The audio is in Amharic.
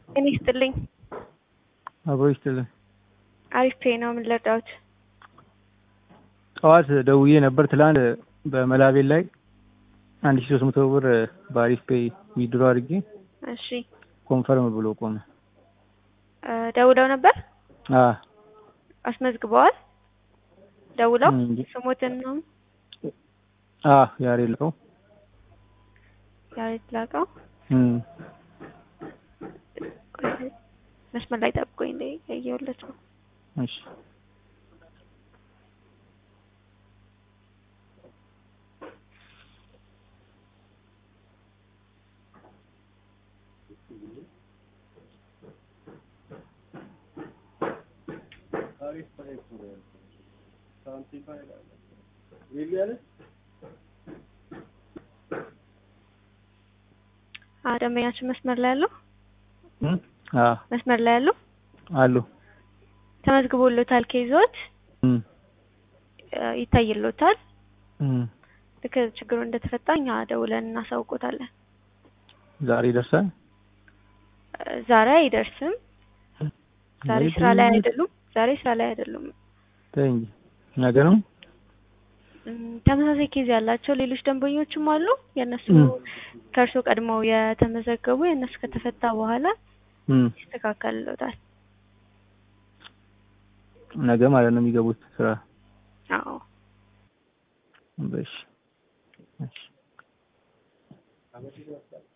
ጤና ይስጥልኝ። አብሮ ይስጥልን። አሪፍ ፔ ነው። ምን ልርዳዎት? ጠዋት ደውዬ ነበር ትላንት በመላቤል ላይ አንድ ሺ ሶስት መቶ ብር በአሪፍ ፔይ ዊድሮ አድርጌ እሺ ኮንፈርም ብሎ ቆመ። እ ደውለው ነበር? አ አስመዝግበዋል? ደውለው እንጂ ስሞትን ነው አ ያሬድ ነው። ያሬድ ላቀው እም ቆይ፣ መስመር ላይ ጠብቆኝ እንደ ያየሁለት ነው። እሺ አ ደንበኛችን መስመር ላይ ያለው እም አ መስመር ላይ ያለው አሉ ተመዝግቦሎታል። ኬዞት እም እ ይታይሎታል። እም ልክ ችግሩ እንደተፈታ እኛ ደውለን እናሳውቆታለን። ዛሬ ይደርሳል። እ ዛሬ አይደርስም። ዛሬ ስራ ላይ አይደሉም። ዛሬ ስራ ላይ አይደሉም። ተይ እንጂ ነገ ነው። እም ተመሳሳይ ኬዝ ያላቸው ሌሎች ደንበኞችም አሉ። የእነሱ እም ከእርሶ ቀድመው የተመዘገቡ የእነሱ ከተፈታ በኋላ እም ይስተካከልሎታል። ነገ ማለት ነው የሚገቡት ስራ። አዎ በሽ እሺ